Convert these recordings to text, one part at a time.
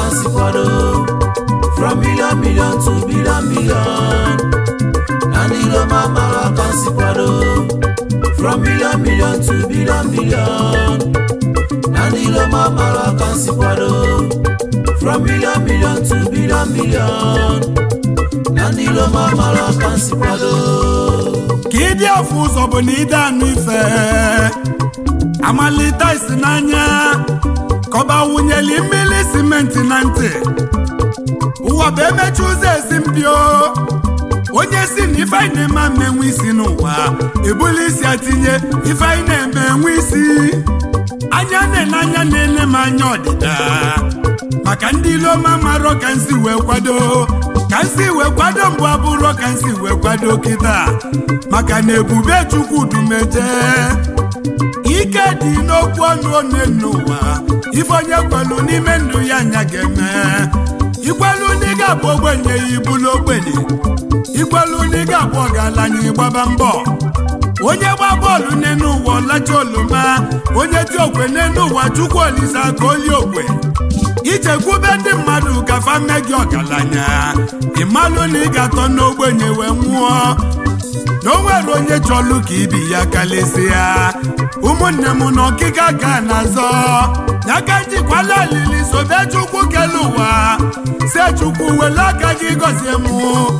si kwado from million million to billion million na ndị Roma mara ka si kwado from million million to billion million na ndị Roma mara ka si kwado from million million to billion million na ndị Roma mara ka si kwado ka ịdị afụ ụzọ bụ na ide anụ ife amalite isi n'anya kọba wunyeli mmiri simenti na ntị ụwa bụ emechi ụzọ ezi mpio onye si na ife anyị na-eme ama enwe isi n'ụwa ebuli isi atinye ife anyị na-eme enwe isi anya na-ene anya na-ene m anya ọdịda maka ndị iloma marọ ka nsi wee kwado ka nsi wee kwado mbụ abụrọ ka nsi wee kwado kịta maka na ebube chukwu dumeje ike dị n'okwu ọnụ one n'ụwa ife onye kwelu n'ime ndụ ya anya ga-eme ikwelu ndị ga-abụ ogbenye ya ibulu ogbenye ikwelu ndị ga-abụ ọgaranya ịgbaba mbọ onye gba bọọlụ n'enu ụwa ọlacha oloma onye ti okwe n'enu ụwa chukwu olise ka oli okwe ichekwube ndị mmadụ ka fa mme gị ọgaranya ịmalụ na ị ga-atọ n'ogbenye wee nwụọ na o nwere onye chọlụ ka ibi ya kalịsịa ụmụnne m na ọkịka ka na-azọ n'aka njikwala alili sobe chukwu kele ụwa se chukwu wele aka gị gọzie mụ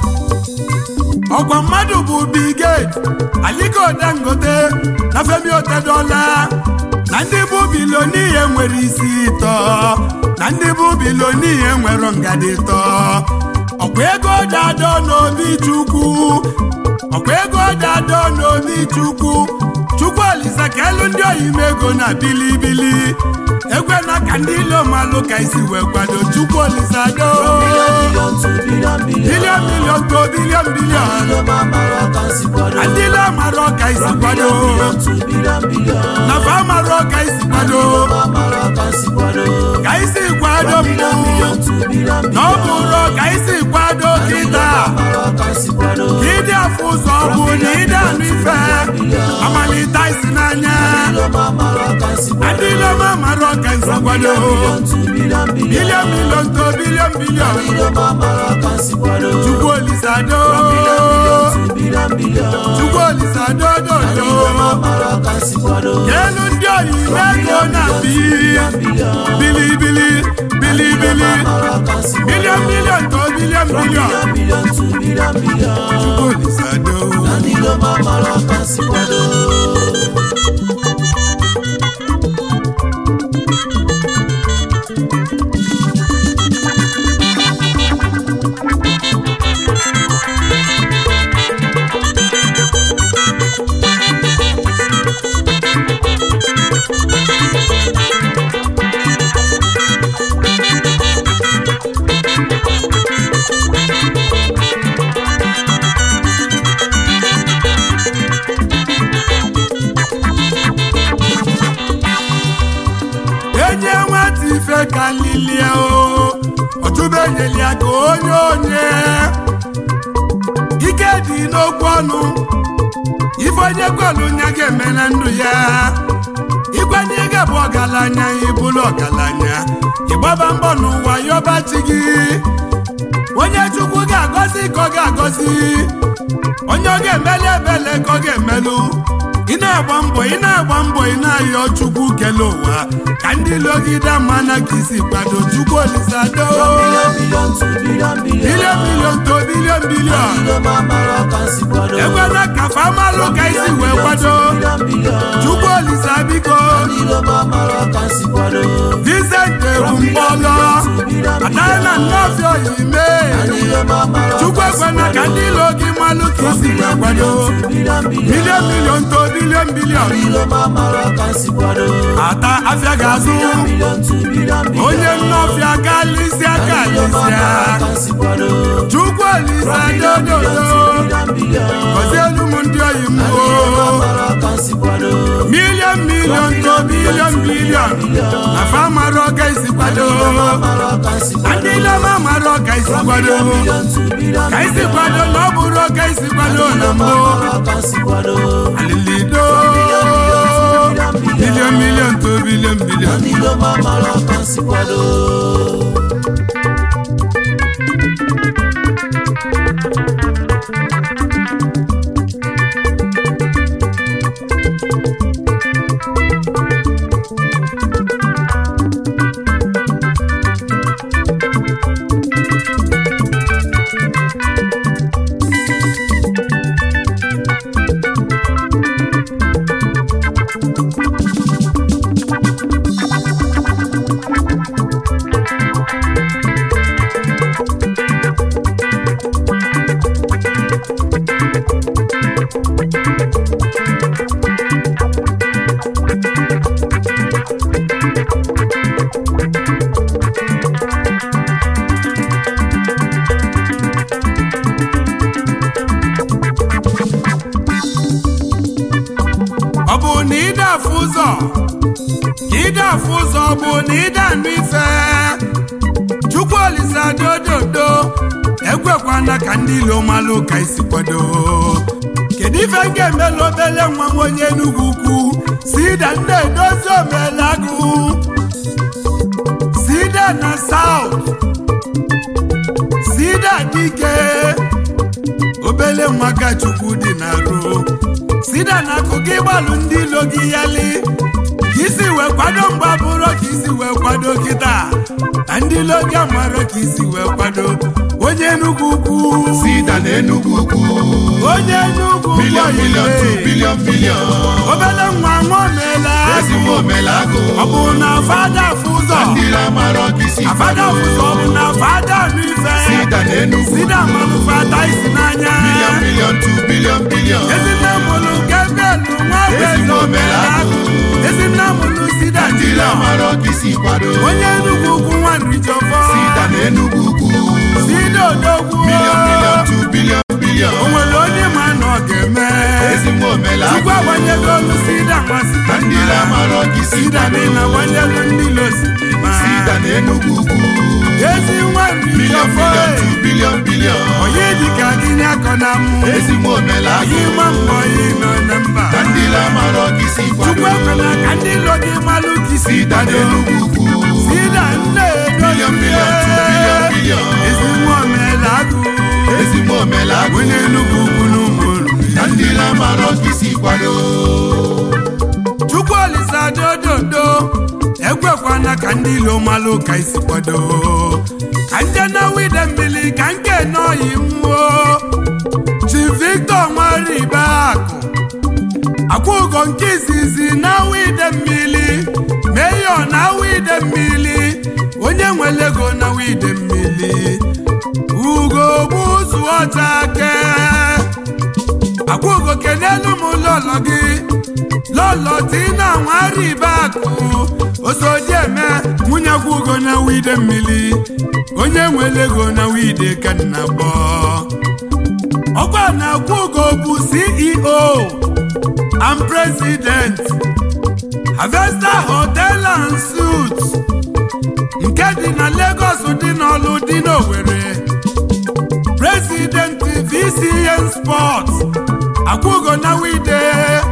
ọkwa mmadụ bụ Bill Gates Aliko Dangote na Femi Otedola na ndị bụ biloniye nwere isi ịtọ na ndị bụ biloniye nwere ngadi ịtọ ọkwa ego dado n'obi chukwu ọkwa ego dado n'obi chukwu chukwu olisa ka elu ndị oyime ego na bilibili ekwe na ka ndị ilomalụ ka isi wee kwado chukwu olisa do million to billion billion bilion bilion to bilion bilion ndị Roma mara ka si kwado ndị ile mara ọka isi kwado million to billion billion na fa mara ọka isi kwado Roma mara ka si kwado ka isi kwado million mbụ million to billion na ọ bụrụ ka isi kwado kịta mara ka si kwado ka ịdị afụ ụzọ bụ na ịdị anụ ife amalite isi n'anya Roma mara ka si kwado ndị iloma mara ọka isi kwado million to billion billion bilion bilion to bilion bilion Roma mara ka si kwado chukwu olisado to billion billion chukwu olisado dodo Roma mara ka si kwado elu ndị oyibo ego na bi bilibili bilibili mara ka si bilion bilion to bilion bilion billion to billion billion chukwu olisado ndị Roma mara ka si kwado enye nwata ife ka lilie o ọtụbenyeli ya ka onye onye ike dị n'okwu ọnụ ife onye kwelu nya ga-eme na ndụ ya ịkwanye ịga bụ ọgaranya ịbụrụ ọgaranya ịgbaba mbọ n'ụwa yọba chi gị onye chukwu ga-agọzi ka ọ ga-agọzi onye ọ ga-emeli ebele ka ọ ga-emelụ ị na-agba mbọ ị na-agba mbọ ị na-ayọ chukwu kele ụwa ka ndị logide mana ka isi kwado chukwu olisado billion billion to billion billion bilion bilion to bilion bilion ndị Roma mara ka si kwado ekwela ka famalụ ka isi wee kwado billion billion chukwu olisa biko ndị Roma mara ka si kwado Vincent ewu mkpọlọ atana nnọfịa oyime ndị Roma mara chukwu ekwela ka ndị ilo gị malụ ka isi wee kwado billion billion bilion bilion to bilion bilion ndị Roma mara ka si kwado ata afịa ga-azụ billion to billion billion onye nnọfịa kalịsịa kalịsịa ka si kwado chukwu olisa dododo billion billion gọzie elu m ndị oyi m o mara ka si kwado milion milion to bilion bilion na fa mara ọka isi kwado mara ka si na ndị ilema mara ọka isi kwado billion to billion ka isi kwado na ọ bụrụ ọka isi kwado na mbụ mara ka si kwado alilido milion milion to bilion bilion ndị Roma mara ka si kwado bụ na ịda anụ ife chukwu olisa dododo ekwekwana ka ndị ilo malụ ka isi kwado kedu ife m ga-emela obele nwa m onye Enugu ukwu sida ndị edozi omelagụ sida na South sida dike obele nwa ka chukwu dị na rụ sida na akụkọ ịgbalụ ndị ilo gị yali ka isi wee kwado mgba bụrụ ka isi wee kwado kịta na ndị ilo gị amarọ ka isi wee kwado onye Enugu ukwu sida na Enugu ukwu onye Enugu bilion bilion tu oyibe bilion bilion obele nwa nwa omela ezigbo omelagụ ọ bụ na fada afụ ụzọ ndị lamara ka isi afada afụ ụzọ ọ bụ na fada anụ ife sida na Enugu sida manụ fada isi n'anya bilion bilion tu bilion bilion ezinne mụlụ gebelu nwa Ezigbo bezo omelagụ. ezinne mụlụ sida ndị jila lamara ka isi kwado onye Enugu ukwu nwa nrijọfọ sida na Enugu ukwu sida odogwu bilion bilion tu bilion bilion o nwere onye ma na ọ ga-eme ezigbo omelagụ chukwu agbanyego olu sida masị na ndị lamara ka isi sida kwado niile agbanyego ndị losidima sida na Enugu ukwu ezi nwa bilion nrijọfọ bilion tu bilion bilion onye dịka gị nye akọ na mụ ezigbo omelagụ anyị ma mbọ yi nọ na mba na ndị lamara ka isi chukwu kwado ekwela ka ndị ilo gị malụ ka isi sida na kwado Enugu ukwu sida nne Billion, billion, two billion, billion. ezi nwa omela agụ ezigbo omelagụ onye Enugu ukwu n'ụmụ olu na ndị lamara ka isi kwado chukwu olisa dododo ekwekwana ka ndị ilo malụ ka isi kwado ka nje na wide mmiri ka nke nọyi mmụọ chi victor nwaribe akụ akwụgo nke izizi na wide mmiri meyo na wide mmiri onye nwere ego na wide mmiri ugo gbuzu ọcha ke akwụgo kenelu m lọlọ gị lọlọ tina nwaribe akụ osodieme nwunye akwụgo na wide mmiri onye nwere ego na wide ka nna gbọ ọkwa na akwụgo bụ ceo and president harvester hotel and suits nke dị na lagos dị n'ọlụ dị n'owere president vcn sports akwụgo na wide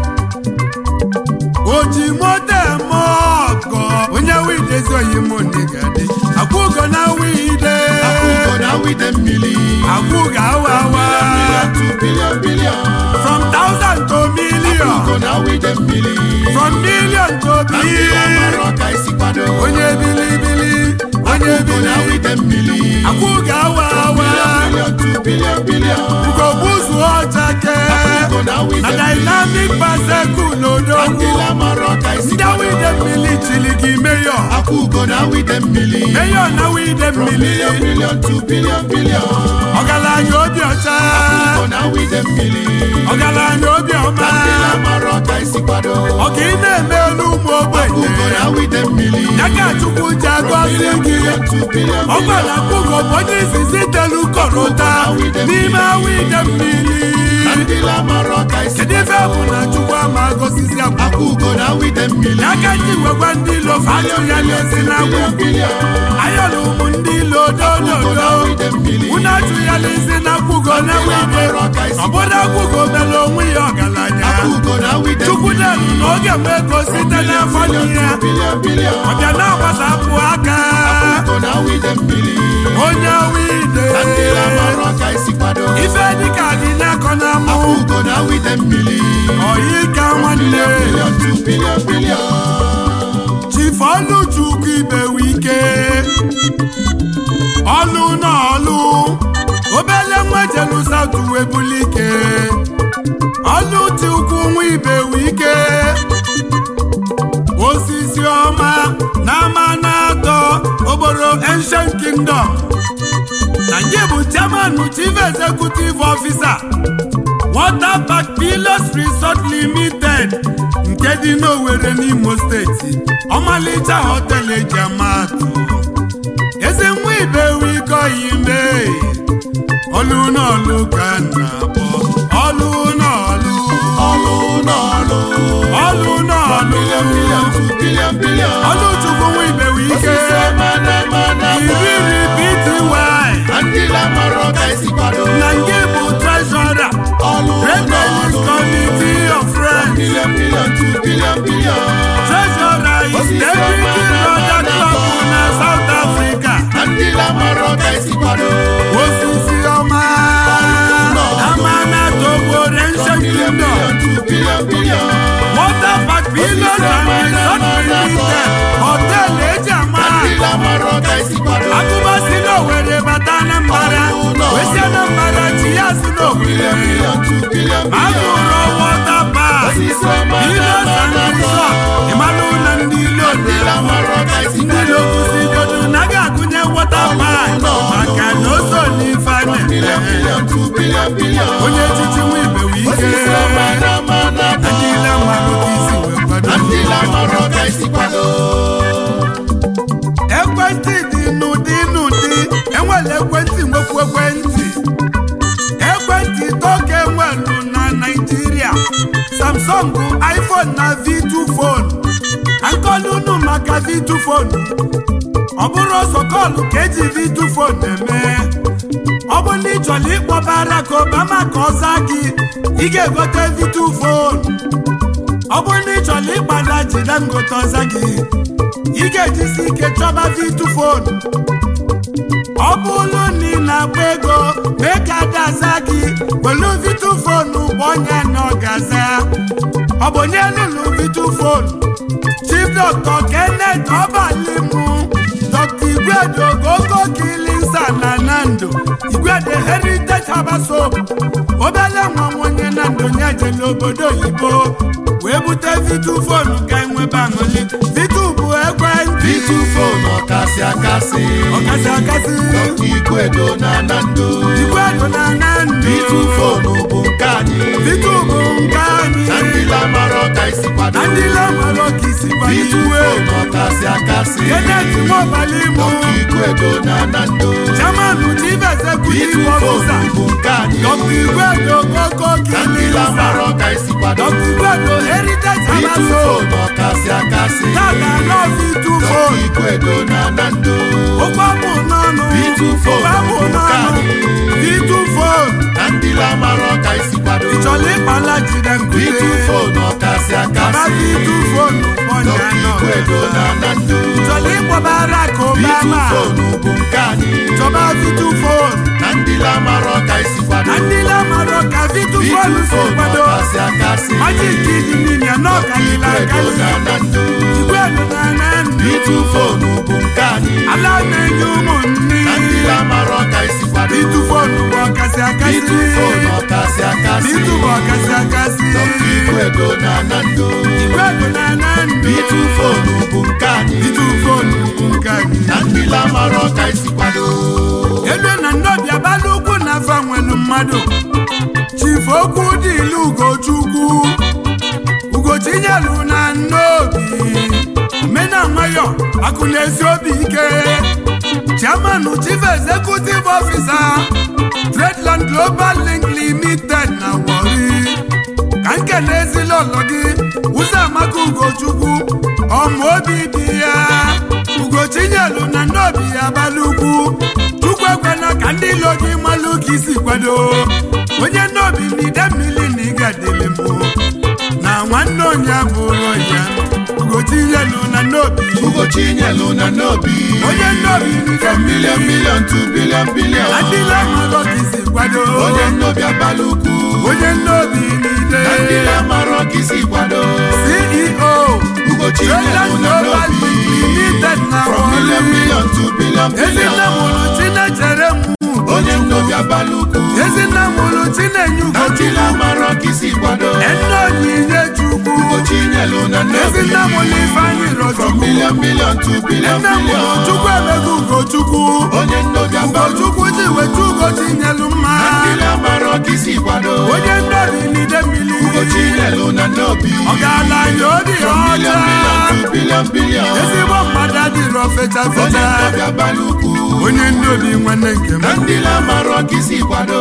oji moto eme ọgọ onye wide ezi oyi m ndigadi akwụgo na wide akwụkwọ na wide mmiri akwụgo awa awa bilion tu bilion bilion from thousand to million akwụkwọ na wide mmiri from million to na ndị billion lamara ka isi kwado onye bilibili onye akwụkwọ na bili wide mmiri akwụgo awa awa bilion tu bilion bilion ugogbuzu ọchake akwụkwọ na wide na mmiri dynamic paseku na ndị n'odogwu lamara ka isi ndị kwado wide mmiri chili gị meyo akwụkwọ na wide mmiri meyo na wide mmiri bilion bilion tu bilion bilion ọgaranya obi ọcha akwụkwọ na wide mmiri ọgaranya obi ọma na ndị lamara ka isi kwado ọka ị na-eme elu ụmụ ogbenye akwụkwọ na wide mmiri ya ka chukwu ji agọzi bilion gị bilion tu bilion ọ gwara akwụgo bụ onye izizi telu kọrọta n'ime wide mmiri na ndị lamara ka isi kedu ife bụ na chukwu ama agọzizi akwụgo akwụkwọ na wide mmiri n'aka ndị wekwa ndị ilo fatu ya n'ezi na bilion bilion ayọlụ ụmụ ndị ilo akwụkwọ na dododo wide mmiri unu atụ ya n'ezi na akwụgo na wide ọbụna akwụgo mere onwe ya ọgaranya akwụkwọ na wide chukwu delu na oge nwe ego site n'afọ nne ya bilion bilion ọbịa na-agbasapụ aka akwụkwọ na wide mmiri onye wide na ndị lamara ka isi kwado ife dịka dị n'akọ na mụ akwụkwọ na wide mmiri oyi ka nwanne bilion tu bilion bilion chifu ọlụchukwu ibewe ike ọlụ na ọlụ obele nwa jelu sautu webulike ọlụ ti ukwu nwa ibewe ike osisi ọma na ama na-atọ obodo ancient kingdom na nke bụ chairman chief executive officer water park pilos resort limited nke dị n'Owerri n'Imo steeti ọmalịcha họteelụ eji amatụ ezi nwa ibewe ikoyi mee ọlụ n'ọlụ ka m na-akpọ ọlụ n'ọlụ ọlụ n'ọlụ ọlụ n'ọlụ bilion bilion tu bilion bilion ọlụ chukwu nwa ibe million million two billion ma billion bụrụ wọta pak osisi ọma Ilos na-ama and n'atọ resort ịmalụ na ndị ilo ndị lamara ọka isi ndị ilo kwụsị godu na ga-agụnye wọta pak maka na o so n'ife a million na-eme million two billion billion onye echichi nwa ibe wee ike osisi ọma na-ama n'atọ ndị ile mmadụ ka isi wee kwado na ndị lamara ọka isi kwado ekwentị dị n'ụdị n'ụdị enwere ekwentị nwekwu ekwentị ekwentị toke enwelu na naijiria samsung iphone na v2 phone nkọlunu maka v2 phone ọ bụrụ ọsọ kọlụ ka eji v2 phone eme ọ bụ na ị chọrọ ịkpọ Barack Obama ka ọ zaa gị ị ga-egote v2 phone ọ bụrụ na ị chọrọ ịgbada jide ngote ọza gị ị ga-ejisi ike chọba v2 phone ọ bụrụ na ị na-agba ego mee ka ada aza gị welu v2 phone bụ onye na ọ ga-aza ọ bụ onye lụrụ v2 phone chief dr kenneth ọbalimu dr igwedo ogogo kilinsa na nando igwedo heritage habasop obele nwa onye na ndụ nye jele obodo oyibo wee bute v2 phone ka enwebe aṅụli v2 bụ ekwentị Bitu fonu ọkasị akasị ọkasị akasị Dọkta Igwedo na Nando igwedo na nando Bitu fonu bụ nke anyị v2 bụ nke anyị na ndị lamara ọka isi kwado na ndị lamara ka isi Bitu kwaliwe fonu ọkasị akasị kenneth nwabalimu Dọkta Igwedo na Nando chairman chief executive Bitu officer fonu bụ nke anyị dr igwedo ogogo na ndị kilinsa lamara ọka isi kwado dr igwedo heritage Bitu habasop fonu ọkasị akasị Tata lọ fi tú Dọkta fóònù. Igwedo na Nando Ó pápò nánú. Fi tú fóònù. Pápò nánú. Fi tú fóònù. na ndị lamara ọka isi kwado Ìjọ̀lẹ̀ ìpàlà jìdẹ̀ Bitu nkùté. fonu ọkasị Bàbá akasị fi tú fóònù pọ̀nyà Dọkta Igwedo na náà. Nando Ìjọ̀lẹ̀ ìpọ̀ Barack Bitu Obama. fonu bụ nke anyị Ìjọba fi tú fóònù. na ndị lamara ọka isi kwado Ndị lámàrọ̀ ka fi tú Bitu fóònù sí fonu kwado. ọkasị akasị Májìkì dị n'ìyà náà kàlílà Igwedo kàlí. na Nando Ìgbẹ́nu na Nando. Bitu fonu bụ nke anyị Alámẹ̀yìn ụmụnni. na ndị lamara ọka isi kwado Bitu fóònù bụ ọkasị akasị. Bitu fonu ọkasị akasị Bitu bụ ọkasị akasị. Dọkta Igwedo na Nando Igwedo na Nando. Bitu fonu bụ nke anyị Bitu fóònù bụ nke anyị. na ndị lamara ọka isi kwado Elu na ndọbi abalị ukwu na afọ nwelu mmadụ. Chifu okwu dị ilu Ugochukwu. Ugochinyelu na nnobi. Mena nwayọ akụ na-esi obi ike. Chairman Chief Executive Officer Tradeland Global Link Limited na Warri. ka nke na-ezili ụlọ gị ụzọ amaka ugochukwu ọma obi dị ya ugochinyelu na ndị obi ya abalị ugwu chukwu ekwena ka ndị ilo gị malụ ka isi kwado onye ndị obi na ide mmiri na ịgadịlị mụ na nwanne onye abụrụ ya ugochinyelu na ndị obi Ugochinyelu na Nnobi onye ndị obi na ide from million mmiri million to billion billion na ndị ile malụ ka isi kwado onye Nnobi abalị ukwu onye ndị obi na ide na ndị lamara ọka isi kwado CEO Ugochinyelu Tradeland na Global Nnobi Limited na from Warri. million million to billion Ezinne mụrụ billion Chinechere m onye Nnobi abalị ukwu Ezinne mụrụ Chinenye na ndị Ugochukwu lamara ọka isi kwado Enne Onyinye Chukwu Ugochinyelu na Nnobi Ezinne mụrụ Ifeanyị from Rochukwu million million to billion Enne mụrụ billion Chukwu emego Ugochukwu onye Nnobi abalị ukwu Ugochukwu ji wetu Ugochinyelu mma na ndị lamara ọka isi kwado Onye ndobi n'ide mmiri Ugochinyelu na Nnobi Ọgaranya obi from million million ọcha to billion billion Ezigbo mmadụ adịrọ fecha onye fecha Nnobi abalị ukwu Onye ndobi nwanne nke m na ndị lamara ọka isi kwado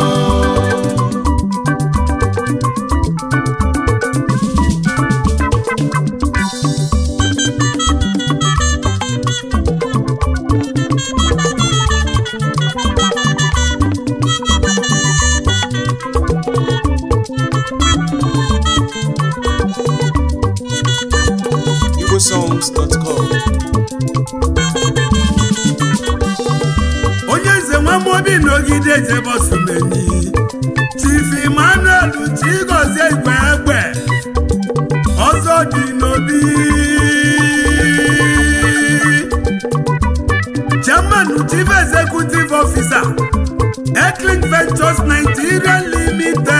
igbosongs.com onye nze nwamobi n'ogide jebọsumenyi chief emmanuel chigozie igwe egbe ọzọ dị n'obi chairman chief executive officer Eklink Ventures Nigeria Limited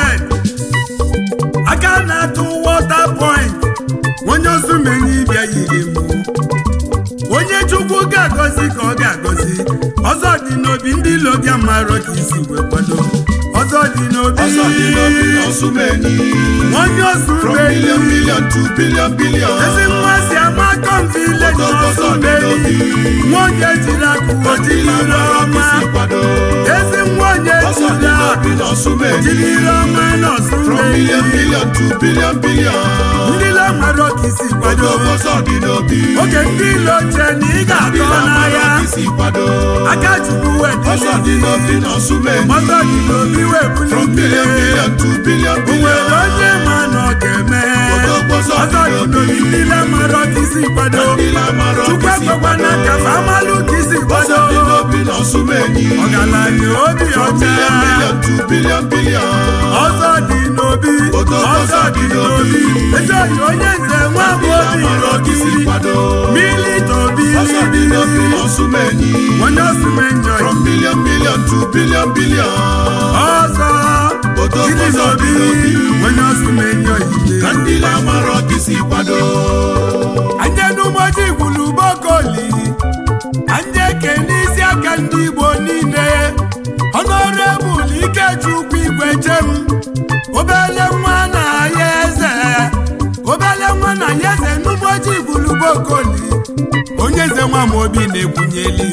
ọzọ dị n'obi ndị ilo gị amarọ ka isi wee kwado ọzọ dị n'obi ọzọ dị n'obi n'ọsụmenyi onye osu from beli million million to billion billion ezi nwa si ama kọm vileji n'ọsụ beli nwoke jiri akụ ojiri ire ọma isi kwado ezi nwa onye ọzọ dị jiri n'obi n'ọsụmenyi ojiri ire ọma n'ọsụ from beli million million to billion billion ndị ilo amarọ ka isi kwado ọzọ dị n'obi oge ndị ilo che na ị ga-atọ n'ahịa isi kwado aka chukwu ọzọ dị wedịrị n'obi n'ọsụmenyi ọzọ dị n'obi wee from bulite billion million to billion o billion nwere onye ma na ọ ga-eme ọzọ dị n'obi ndị ile amarọ ka isi kwado chukwu ekwekwana ka fa amalụ ka isi kwado ọzọ dị n'obi n'ọsụmenyi ọgaranya obi from ọcha billion million to billion billion ọzọ dị n'obi ọzọ dị n'obi ezi oyi onye nze nwa bụ obi isi n'obi kwado milite obi ọzọ dị n'obi n'ọsụmenyi onye osumenyo from billion million to billion billion ọzọ gịnị n'obi onye osumenyo ide ka ndị na-amara isi kwado anje n'ụbọchị gwulu bokoli anje ke n'isi aka ndị igbo niile ọnọrebụl ikechukwu igwe chem obele nwa na ya eze obele nwa na ya eze n'ụbọchị gwulu bokoli onye eze nwa m obi na-ekwunyeli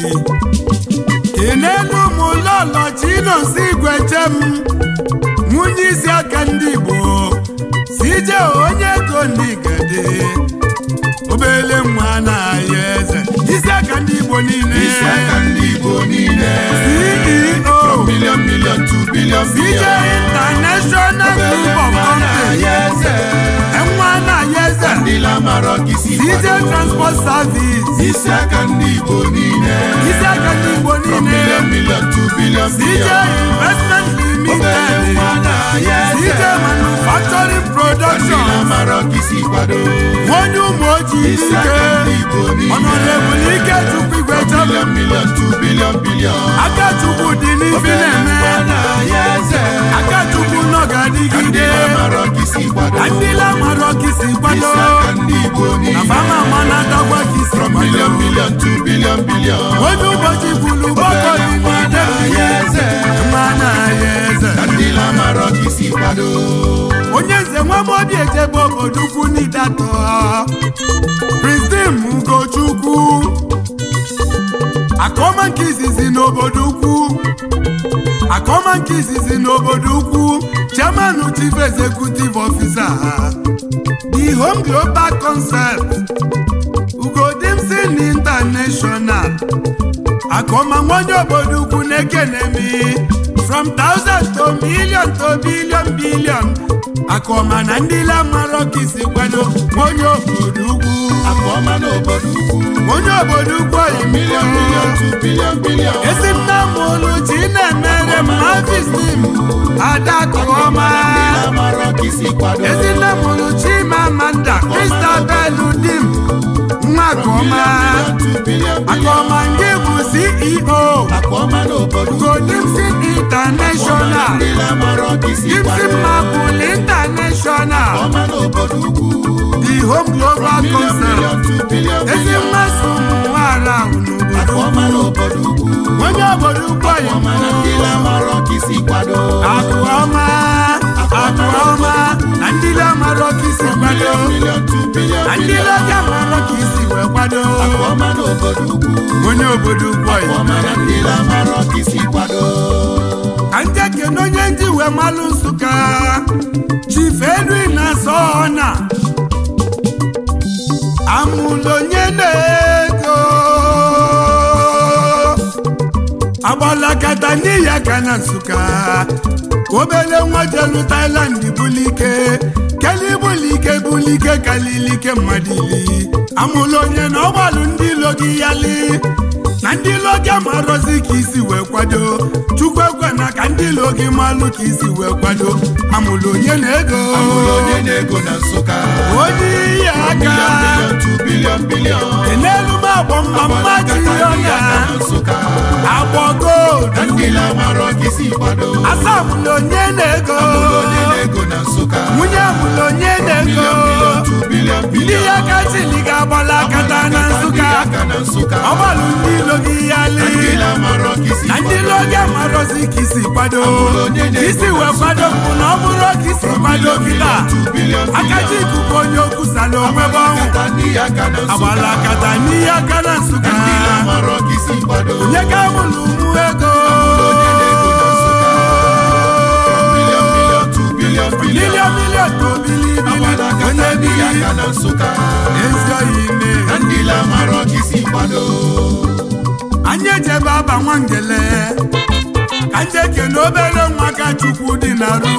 kenelu ụmụ lọlọ chinonsi igwe chem nwunye isi aka ndị igbo si je onye ego ndị gade obele nwa na-aya eze isi aka ndị igbo niile isi aka ndị igbo niile ceo from million million to billion cj billion international group of companies eze nwa na-aya eze ndị na-amara isi cj kwado transport service isi aka ndị igbo niile isi aka ndị igbo from niile million million to billion cj billion investment obere limited nwa na-aya eze cj manufacturing ndị production na-amara isi kwado onye ụmụ ojii isi ike aka ndị igbo niile ọnọdebụl ike chukwu igwe from chọrọ million million to billion billion aka chukwu dị n'ifi obere na-eme nwa na-aya eze aka chukwu nọ ndị ga-adịgide na-amara isi kwado ka ndị lamarọ ka isi kwado isi aka ndị igbo na niile fama ma na-atakwa ka isi from kwado million million to billion billion onye ụbọchị kwuru gbakọ obere dị nwa n'ide na-aya eze nwa na-aya eze ka ndị na-amara isi kwado onye nze nwa m obi ejebe obodo ukwu n'idatọ Pristin Ugochukwu akọma nke izizi n'obodo ukwu akọma nke izizi n'obodo ukwu chairman chief executive officer the home global concept ugodimsin international akọma nwanye obodo ukwu na-ekene mi from thousand to million to billion billion akọma na ndị lamarọ ka isi kwado onye obodo ukwu akpọma n'obodo ukwu onye obodo ukwu oyi million million to billion billion ezi nna m ụlụ chi na-emere m afistim adakụọma ndị na-amara isi kwado ezi nne m ụlụ chi ma amanda kristabel dim nwa akọma million to billion billion akọma ndị bụ ceo akpọma n'obodo ukwu godimsin international ndị na-amara isi dimsin kwado mapul international akpọma n'obodo ukwu the home global million concept million to billion ezi billion mmasị ụmụ nwaara n'obodo akpọma n'obodo ukwu onye obodo ukwu oyi akpọma na ndị na-amara isi kwado akụ ọma akụ ọma na ndị lamarọ ka isi kwado million million to billion na ndị billion lọga marọ ka isi wee kwado akpọma n'obodo ukwu onye obodo ukwu oyi akpọma na ndị na-amara isi kwado ka ndị ekene onye ndị wee malụ nsụka chief edwin na sọna amụlụ onye na-ego agbalakata n'ihi aka na nsụka obele nwa jelu Thailand bulike keli bulike bulike kalilike mmadụ ili amụlụ onye na ọgbalụ ndị ilo gị yali na ndị ilo gị amarọzi ka isi wee kwado chukwu ekwe na ka ndị ilo gị malụ ka isi wee kwado amụlụ onye na ego amụrụ onye na-ego na nsụka onye iyi aka million to billion billion enelu m agbọ mma mma jiri ọnya na nsụka agbọ na gold ndị na-amara isi kwado asamụlụ onye na-ego amụrụ onye na-ego na nsụka nwunye amụlụ onye na-ego million million to billion ndị billion ya ka chili ga-agbala akata na nsụka aka na nsụka nsụka ọgbalụ ndị ilo gị ya na ndị lee lamarọ ka isi na ndị ilo gị amarozi ka isi kwado Abụrụ onye ka isi wee kwado bụ na ọ bụrụ ka isi kwado kịta akaji ikuku onye okwu sala onwe bụ ọnwụ kata ndị ya ka na agbala nsụka akata n'ihe aka na nsụka ndị lamarọ ka isi kwado onye ka mụrụ ụmụ ego onye na-ego na nsụka bilion bilion tu bilion bilion milion milion ka obilibili agbala onye kata ndị ya bili ka na nsụka ezi oyi ime na ndị lamarọ ka isi kwado anyị ejebe aba nwangele ka ndị ekene obere nwa ka chukwu dị na ru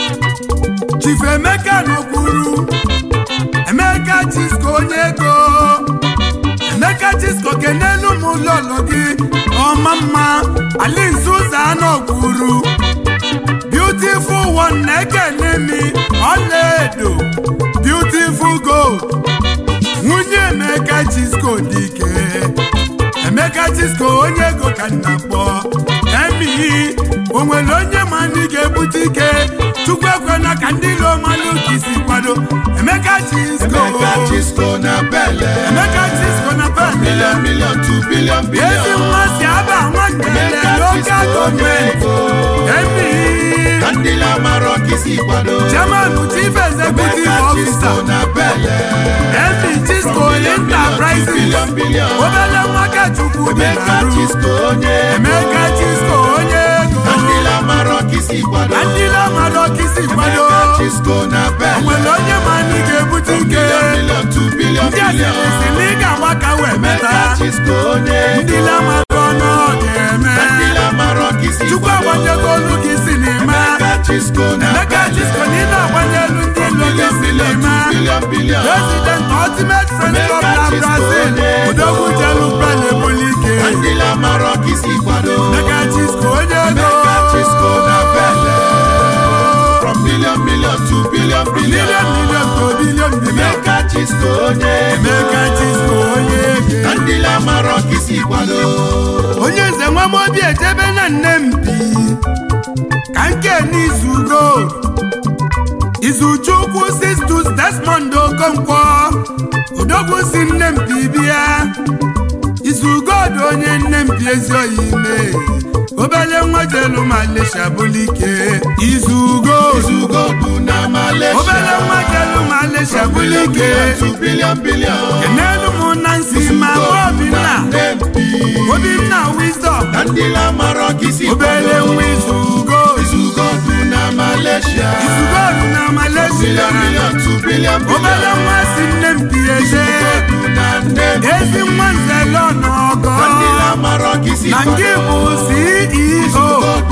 chifu emeka n'okwuru emeka chisko onye ego emeka chisko kenelu m ụlọlọ gị ọma mma alinsuza n'okwuru beautiful one na-ekene mi ọlaedo beautiful gold nwunye emeka chisko dị ike emeka chisko onye ego ka nna kpọ emi o nwere onye ma ndị ga-ebute ike chukwu ekwela ka ndị ilo malụ ka isi kwado emeka chisko emeka chisko na bele emeka chisko na pele bilion bilion tu bilion ezi bilion nwa si aba nwangele emeka n'oge chisko onye gọọmenti ego emi na ndị lamarọ ka isi kwado chairman chief executive emeka chisko officer na bele emi chisko enterprises bilion bilion obele nwa ka chukwu dị emeka na ru chisko onye ego emeka chisko onye ego na ndị lamarọ ka isi kwado na ndị lamadọ ka isi kwado emeka chisko na bele nwere onye ma ndị ga-ebute ike bilion bilion tu bilion ndị bilion asịrịsị na ị ga-agba ka wee meta emeka chisko onye ego ndị lamadọ nọ ga-eme na ndị lamarọ ka isi chukwu kwado agbanyego olu gị si n'ime emeka chisko na emeka bele chisko na ị na-agbanye elu ndị ilo gị bilion si bilion tu n'ime bilion bilion president ultimate friend club na Emeka Chisko brazil onye ego. odogwu jelu pele ebuli ike na ndị lamarọ ka isi kwado emeka chisko onye ego Emeka Chisko na bele from million million to billion billion million million to billion billion Emeka Chisko onye ego emeka chisko onye na ego ndị lamarọ ka isi kwado onye nze nwa m obi ejebe na nne m bi ka nke n'izugo izuchukwu sistus desmond okonkwo odogwu si nne m bi bịa izugod onye nne m bi ezi oyi ime obele nwa jelu malisha bulike izugo Izugodu na Malaysia obele nwa jelu malisha from billion bulike billion to billion billion kenelu m na nsi ma obinna Nempi obinna wisdom na ndị lamarọ ka isi obele kwado nwa izugo Izugodu na Malaysia izugodu na malaysia billion billion to billion obele billion nwa si nne m bi eze Izugodu na Nempi ezi nwa nzelo n'ọgọ na ndị lamarọ ka isi na nke kwado bụ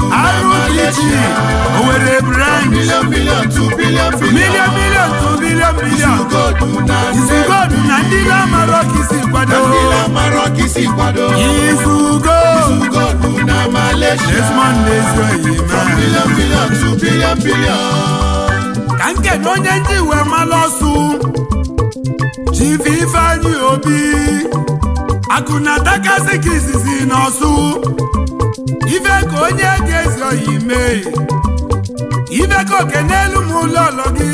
ceo rpg owere branch billion billion to billion billion milion milion to bilion bilion Izugodu na izugodu na ndị na-amarọ ka isi kwado na ndị lamarọ ka isi kwado izugo Izugodu na Malaysia desmond na-ezu from oyi billion billion to billion billion ka nke na onye ndị wee malụ ọsụ chief ifeanyị obi akụ na takasị ka izizi n'ọsụ ife ka onye ga-ezi oyi mee ife ka oke n'elu m lọlọ gị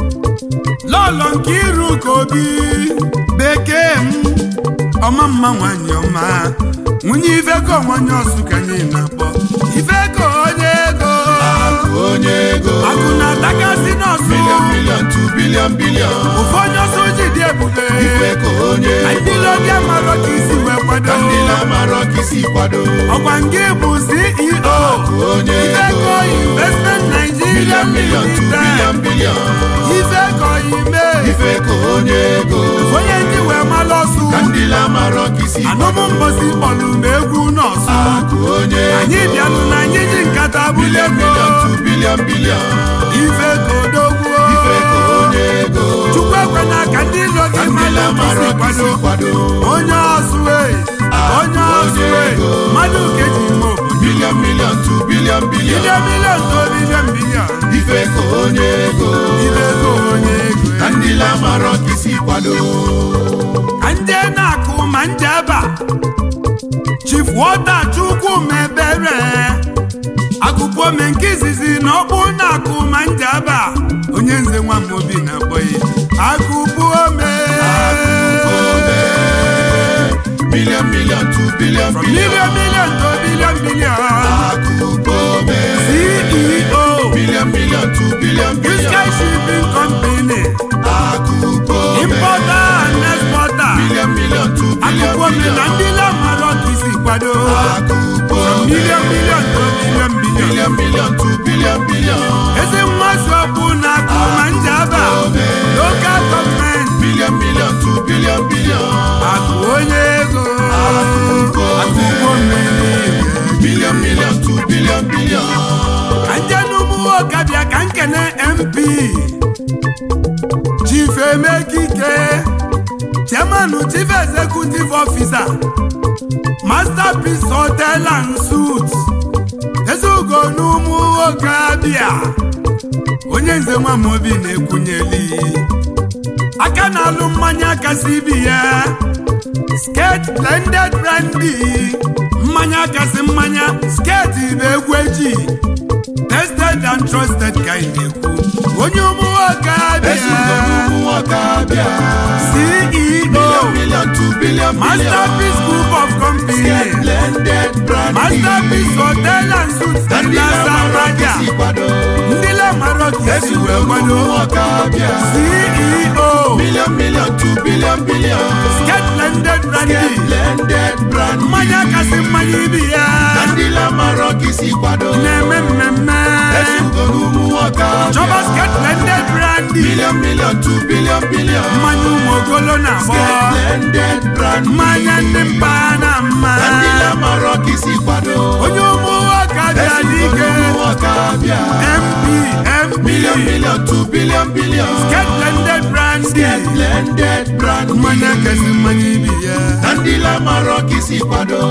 lọlọ nke iru ka obi bekee m ọma mma nwanyị ọma nwunye ife ka onwanye ọsụ ka anyị na-akpọ ife ka onye ego onye ego akụ na takasị n'ọsụ billion billion to billion billion ofu onye ọsọ ji dị ebube ife ka onye ego ndị marọ ka isi wee kwado na ndị lamarọ ka isi kwado ọkwa nke bụ ceo onye ego ifeko investment nigeria billion billion to billion limited billion ifeko ime ife ka onye ego onye ndị wee malụ ọsụ na ndị lamarọ ka isi anụmụ mbosi kpọlụ m egwu nọọsụ akụ onye anyị ego bịalụ na anyị ji nkata bụle billion billion to billion billion ifeko dogwuo ife ka onye ego chukwu ekwena ka ndị ilo na gị ndị malụ lamarọ isi ka isi kwado kwado onye ọsụwe onye ọsụwe mmadụ ka eji ime obodo billion billion to billion billion bilion bilion to bilion bilion ife ka onye ego ibe ego onye ego na ndị lamarọ ka isi kwado ka ndị na-akụ ma ndị aba chief wọta chukwu mebere akụkọ ome nke izizi na ọkpụ na-akụ ma ndị aba onye nze nwa m obi na-akpọghị akụkọ ome billion million to billion from billion. million million to billion billion Akubome. ceo Billion million to billion Sky billion. shipping company Akubome. importer and exporter Billion million to billion akụkọ mi na billion. ndị lamarọ ka isi kwado Akubome. million million to billion billion Billion million to billion billion. ezi nwazi ọkpụ na akụ ma njaba local gọọmenti Billion million to billion billion. akụ onye ego Akụkọ akụkọ mmiri Billion million to billion billion. ka nje n'ụmụ ọkabịa ka nkene mp chief emekike chairman chief executive officer masterpiece hotel and suits ezugo n'ụmụ ọkabịa onye nze nwa m obi na-ekwunyeli aka na-alụ mmanya kasị ibi ya sket blended brandy mmanya kasị mmanya sket bụ egwu eji tested and trusted ka ị na-ekwu onye ụmụ nwoke Ezinụlọ abịa ụmụ nwoke abịa. ceo Billion million to billion billion. masterpiece group of company Get blended brandy. masterpiece hotel and suits dị Ndị na na-amara saraja isi kwado. ndị lamarọ ka esi Ezinụlọ wee ụmụ kwado nwoke abịa. ceo Billion million to billion billion. sket blended brandy Get blended brandy. mmanya kasị mmanya ibi ya Na ndị na-amara isi kwado. na-eme mmemme Ezinụlọ ụmụ nwoke abịa. chọba sket blended brandy Billion million to billion billion. mmanya ụmụ ogolo na-agbọ Get blended brandy. mmanya ndị mba na mma Na ndị na-amara isi kwado. onye ụmụ nwoke abịa n'ike Ezinụlọ ụmụ nwoke abịa. mp mp Billion million to billion billion. sket blended brandy Get blended brandy. mmanya kasị mmanya ibi ya Na ndị lamara isi kwado.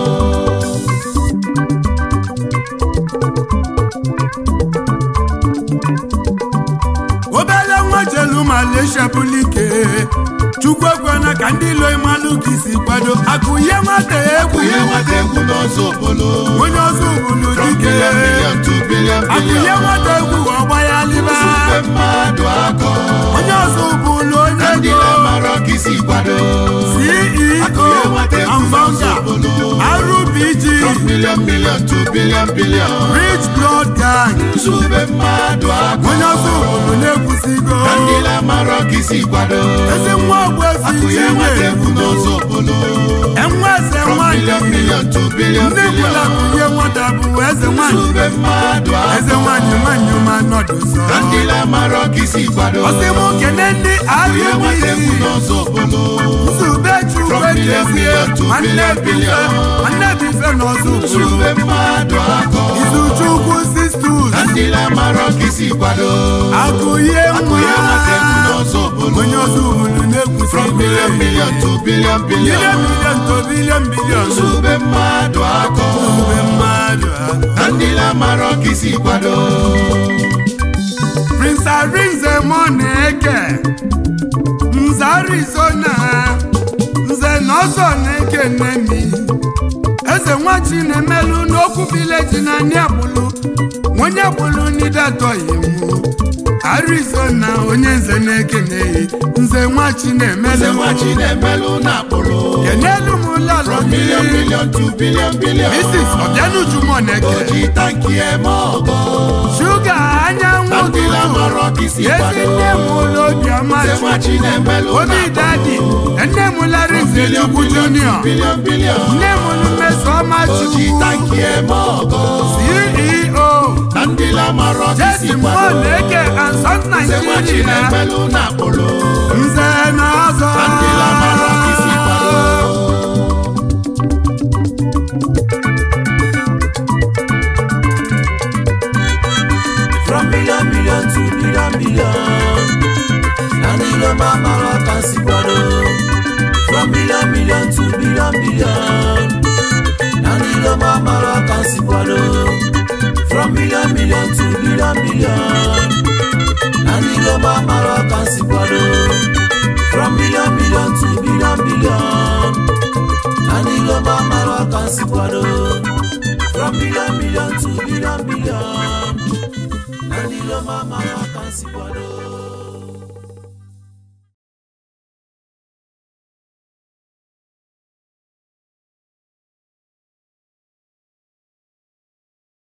obere nwa jelu malaysia bulike chukwu ekwana ka ndị ilo imalụ ka isi kwado akụ ihe nwata egwu Ihe nwata egwu n'ọzọ obolo. onye ọzọ ubulu From dike billion million to billion akụ ihe billion. nwata egwu ọgba ya liba Nsogbe mmadụ akọ. onye ọzọ ubulu onye Na ndị ego lamara isi kwado. Akụ ihe ceo nwata egwu and n'ọzọ founder obolo. rubg From billion million to billion billion. rich blood gang Nsogbe mmadụ akọ. onye ọzọ ubulu na-ekwusigo Na ndị lamara isi kwado. ezi nwa ogbu efi Akụ ihe nwata chinye egwu n'ọzọ obolo. enwe eze From billion nwanyị million to billion ndị gwụla billion. kụnye nwata bụ eze nwanyị Nsogbe mmadụ eze akọ. nwanyị nwanyị ma nọdụ sọ Na ndị lamara isi kwado. ọsị m kene ndị Ihe nwata egwu arụbisi n'ọzọ obolo. nzube chukwu From billion ekezie million to nwanne billion bife billion. nwanne bife n'ọzọ ụkwụ Nsogbe mmadụ akọ. izu chukwu sistus Na ndị lamara isi kwado. akụ ihe Akụ ihe nwata egwu nwa n'ọzọ obolo. onye ọzọ ụbụrụ na-ekwusi From billion million to billion bilion billion. bilion to bilion bilion Nsogbe mmadụ akọ. ube mmadụ ahụ Na ndị lamara isi kwado. Prince Arinze Moneke Nze Arizona Nze Nọzọ na-eke Nemi Eze nwachi na-emelụ n'okwu vileji na Niagbulu Onye gbulu n'idatọghị mụ Arizona onye nze na-ekeneghị Nze nwachi Eze na-emelụ nwachi na-emelụ na-akpụrụ. kenelu m ụlọlọ From billion gị million to billion billion. Mrs. Obianuju Moneke Oji tanki eme ọgọ. Shuga anyanwụ Na ndị ụtụtụ lamara isi Ezi kwado. nne m ụlọ obiọma Eze Chukwu nwachi na-emelụ obi na-akpụrụ. dadi nne m larinze Billion chukwu billion junior to billion billion. nne m mmesoma Oji chukwu tanki eme ọgọ. ceo Na ndị lamara isi jesi kwado. moneke and sons Eze nwachi nigeria na-emelụ na-akpụrụ. nze na ọzọ Na ndị lamara isi kwado. From million million to billion billion. Nani lo mama wa kasi kwado. From million million to billion billion. Nani lo mama wa kasi kwado. From million million to billion billion. Nani lo mama wa kasi kwado. From million million to billion billion. Nani lo mama wa kasi kwado. From billion million to billion billion. Nani lo mama wa kasi kwado.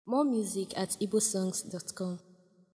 More music at igbosongs.com.